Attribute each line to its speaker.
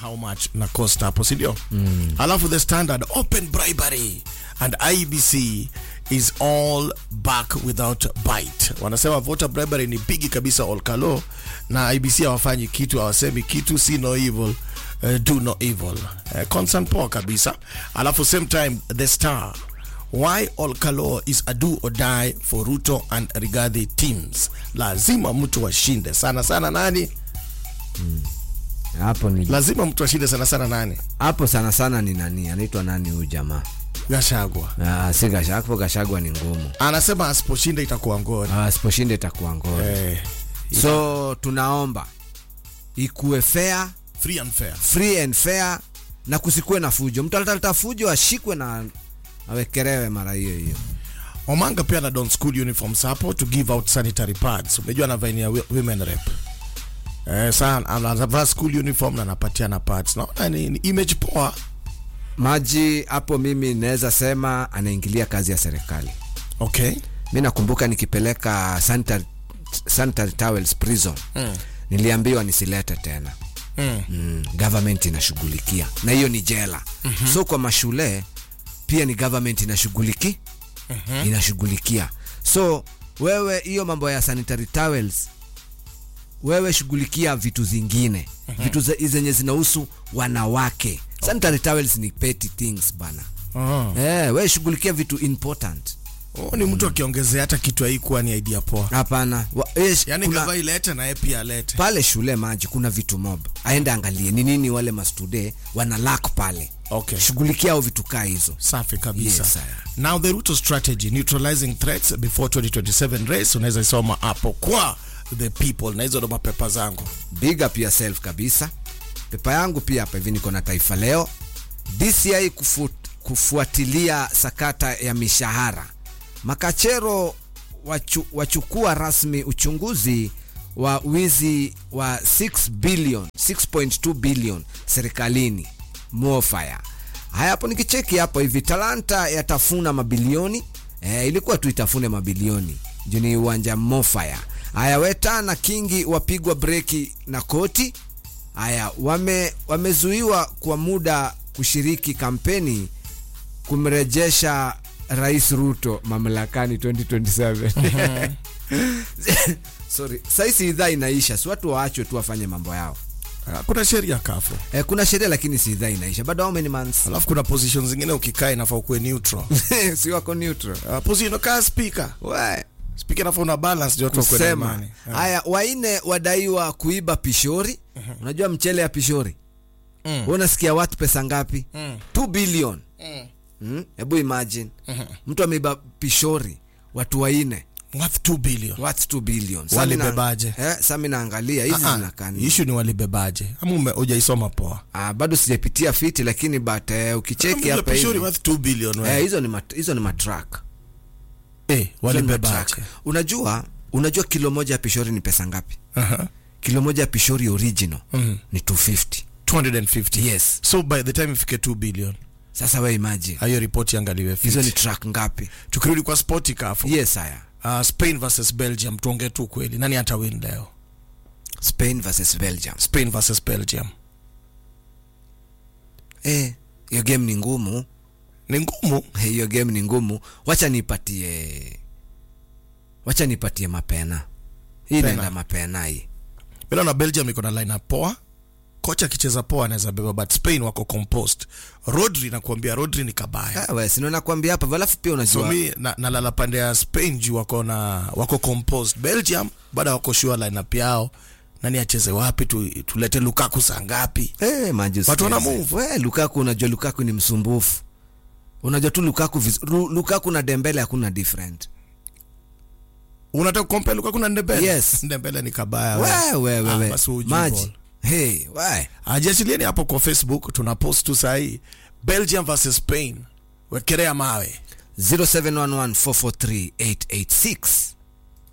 Speaker 1: how much na cost hapo si ndio mm. alafu the standard open bribery and ibc is all back without bite wanasema voter bribery ni pigi kabisa olkalo na ibc hawafanyi kitu hawasemi kitu see no evil uh, do no evil uh, concern poa kabisa alafu same time the star why olkalo is a do or die for ruto and rigadhi teams lazima mtu washinde sana sana nani
Speaker 2: hapo ni
Speaker 1: lazima mtu ashinde sana sana nani
Speaker 2: hapo sana sana ni nani anaitwa nani huyu jamaa
Speaker 1: gashagwa
Speaker 2: Ah, si Gasha- hapo gashagwa ni ngumu
Speaker 1: anasema asiposhinda itakuwa ngori
Speaker 2: Ah, asiposhinda itakuwa ngori
Speaker 1: eh,
Speaker 2: so tunaomba ikuwe fair
Speaker 1: free and fair
Speaker 2: free and fair na kusikuwe na fujo mtu ataleta fujo ashikwe na awekelewe mara hiyo hiyo
Speaker 1: omanga pia na don school uniforms hapo to give out sanitary pads umejua anavainia wi- women rep eh, sana anavaa school uniform na anapatia na pads naona ni, ni image poa
Speaker 2: maji hapo mimi naweza sema anaingilia kazi ya serikali
Speaker 1: okay
Speaker 2: mi nakumbuka nikipeleka sanitary, sanitary towels prison mm. niliambiwa nisilete tena
Speaker 1: mm.
Speaker 2: mm, government inashughulikia na hiyo ni jela mm-hmm. so kwa mashule pia ni government inashughuliki mm-hmm. inashughulikia so wewe hiyo mambo ya sanitary towels wewe shughulikia vitu zingine mm-hmm. vitu ze- zenye zinahusu wanawake okay. sanitary towels ni petty things bana
Speaker 1: oh.
Speaker 2: eh, wewe shughulikia vitu important
Speaker 1: oh, ni mtu akiongezea hata kitu haikuwa ni idea poa
Speaker 2: hapana Wa- eh,
Speaker 1: yani
Speaker 2: kuna-
Speaker 1: gava ilete na yeye pia alete
Speaker 2: pale shule maji kuna vitu mob aende angalie ni nini wale mastude wana lack pale
Speaker 1: okay
Speaker 2: shughulikia au vitu kaa hizo
Speaker 1: safi kabisa
Speaker 2: Yes, sir.
Speaker 1: now the ruto strategy neutralizing threats before 2027 race unaweza isoma hapo kwa the people na hizo ndo mapepa zangu
Speaker 2: big up yourself kabisa pepa yangu pia hapa hivi niko na taifa leo dci kufu, kufuatilia sakata ya mishahara makachero wachu, wachukua rasmi uchunguzi wa wizi wa 6 billion 6.2 billion serikalini mofaya haya hapo nikicheki hapo hivi talanta yatafuna mabilioni eh, ilikuwa tu itafune mabilioni juu ni uwanja mofaya haya weta na kingi wapigwa breki na koti haya wame wamezuiwa kwa muda kushiriki kampeni kumrejesha rais ruto mamlakani 2027 sorry saisi idhaa inaisha si watu waachwe tu wafanye mambo yao
Speaker 1: Ah, kuna sheria kafu
Speaker 2: eh, kuna sheria lakini si idhaa inaisha bado how many months
Speaker 1: alafu kuna position zingine ukikaa inafaa ukuwe neutral
Speaker 2: si wako neutral
Speaker 1: uh, position kaa speaker
Speaker 2: we
Speaker 1: speaker inafaa una balance ndio watu wakuwe na
Speaker 2: kusema
Speaker 1: imani Ah.
Speaker 2: haya waine wadaiwa kuiba pishori unajua mchele ya pishori
Speaker 1: Mm.
Speaker 2: Wewe unasikia watu pesa ngapi
Speaker 1: Mm.
Speaker 2: 2 billion
Speaker 1: Mm.
Speaker 2: Mm, hebu imagine mtu ameiba pishori watu waine
Speaker 1: worth 2 billion
Speaker 2: what's 2 billion Sa
Speaker 1: Walibebaje?
Speaker 2: mina- eh, sa mi naangalia hizi
Speaker 1: Ah, ah,
Speaker 2: zinakani
Speaker 1: issue ni walibebaje ama ume- hujaisoma poa
Speaker 2: ah, bado sijapitia fiti lakini but eh, ukicheki
Speaker 1: Kama
Speaker 2: hapa
Speaker 1: pishori
Speaker 2: hivi
Speaker 1: worth 2 billion
Speaker 2: eh,
Speaker 1: wewe
Speaker 2: hizo ni mat, hizo ni matrak
Speaker 1: eh
Speaker 2: Hizo ni
Speaker 1: walibebaje
Speaker 2: matrak. unajua unajua kilo moja ya pishori ni pesa ngapi
Speaker 1: Aha.
Speaker 2: kilo moja ya pishori original
Speaker 1: Mhm.
Speaker 2: ni 250
Speaker 1: 250
Speaker 2: yes
Speaker 1: so by the time ifike 2 billion
Speaker 2: sasa we imagine
Speaker 1: hiyo ripoti angaliwe
Speaker 2: hizo ni
Speaker 1: fiti
Speaker 2: track ngapi
Speaker 1: tukirudi kwa spoti kafu
Speaker 2: yes haya
Speaker 1: uh, spain versus belgium tuongee tu kweli nani hata win leo
Speaker 2: spain versus belgium
Speaker 1: spain versus belgium
Speaker 2: eh hiyo game ni ngumu
Speaker 1: ni ngumu
Speaker 2: Eh, hiyo game ni ngumu wacha nipatie wacha nipatie mapena hii
Speaker 1: Pena.
Speaker 2: naenda mapena hii
Speaker 1: bila na belgium iko na line poa kocha akicheza poa anaweza beba but spain wako compost rodri nakuambia rodri ni kabaya
Speaker 2: Ah, we sinaona kuambia hapa alafu pia
Speaker 1: so
Speaker 2: unajua
Speaker 1: mi na- nalala pande ya spain juu wako na wako composed belgium bado wako sure lineup yao nani acheze wapi tu, tulete lukaku saa ngapi
Speaker 2: Eh, maji
Speaker 1: Watu wana
Speaker 2: usicheze.
Speaker 1: move.
Speaker 2: We, Lukaku unajua Lukaku ni msumbufu. Unajua tu Lukaku viz... Ru- Lukaku na Dembele hakuna different.
Speaker 1: unataka kukompea lukaku na ndembele
Speaker 2: Yes.
Speaker 1: ndembele ni kabaya
Speaker 2: We we we
Speaker 1: Ah,
Speaker 2: we.
Speaker 1: basi hujui
Speaker 2: Maji.
Speaker 1: ball.
Speaker 2: Hey, we.
Speaker 1: ajiachilieni hapo kwa facebook tuna post tu sahii belgium versus spain wekelea mawe
Speaker 2: 0711443886